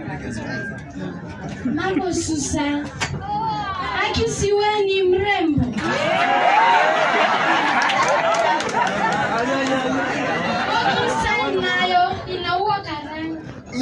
Mambo Susan. Akisi wewe ni mrembo. Susan nayo inaua karanga.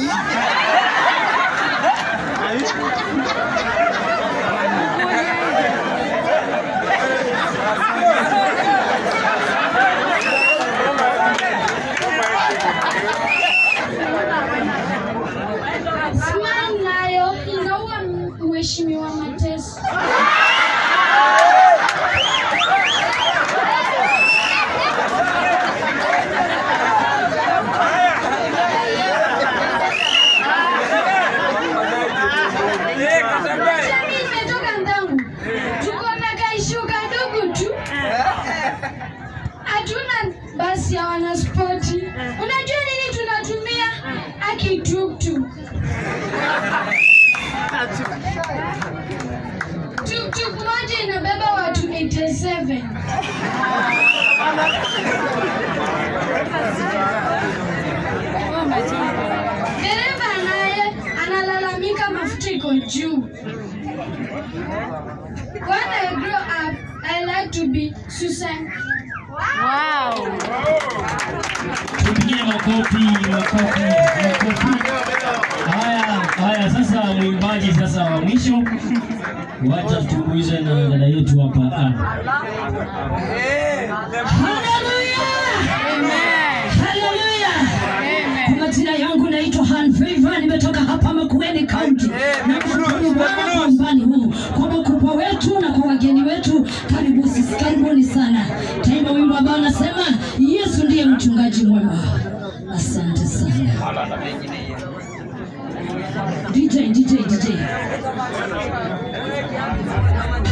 Smile nayo inaua mheshimiwa Mateso. Jamii imetoka ndangu, tuko na kaishuka ndugu tu, hatuna basi ya wanaspoti. Unajua nini tunatumia? Akituktuk. Tuktuk moja inabeba watu 87. Dereva naye analalamika mafuta iko juu. When I grow up, I like to be Susan. Tupigie makofi, makofi, makofi. Haya, haya, sasa mwimbaji sasa wa mwisho, wacha tutumbuize na dada yetu hapa. Haleluya! Haleluya! Kwa majina yangu naitwa Han Favor, nimetoka hapa Makueni County. Namshukuru Bwana kwa umbani huu, kwa makubwa wetu na kwa wageni wetu. Karibu sisi, karibuni sana. Taimba wimbo ambao nasema Yesu ndiye mchungaji mwema. Asante sana. DJ, DJ, DJ.